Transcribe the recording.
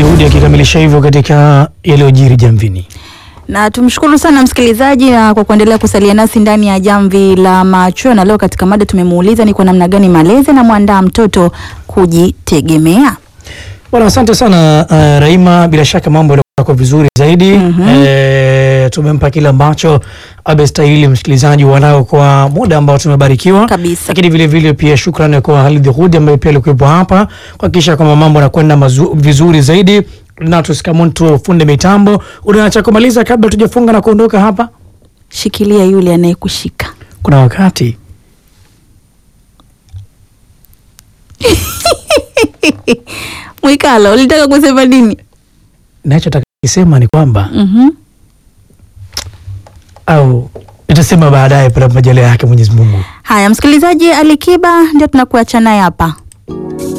Hudi akikamilisha hivyo katika yaliyojiri jamvini. Na tumshukuru sana msikilizaji na kwa kuendelea kusalia nasi ndani ya jamvi la macho, na leo katika mada tumemuuliza ni kwa namna gani malezi na mwandaa mtoto kujitegemea. Bwana, asante sana uh, Raima, bila shaka mambo yalikuwa kwa vizuri zaidi. Mhm. Eh, tumempa kile ambacho abestahili msikilizaji wanao kwa muda ambao tumebarikiwa Kabisa. lakini vile vile pia shukrani kwa Halid Hudi ambaye pia alikuwepo hapa kuhakikisha kwamba mambo yanakwenda mazu- vizuri zaidi. Na tusikamuntu funde mitambo, unaacha kumaliza kabla tujafunga na kuondoka hapa. Shikilia yule anayekushika. Kuna wakati Mwikalo, ulitaka kusema nini? nachotaka kisema ni kwamba Mhm. au nitasema baadaye pale majaliwa yake Mwenyezi Mungu. Haya, msikilizaji, Alikiba ndio tunakuacha naye hapa.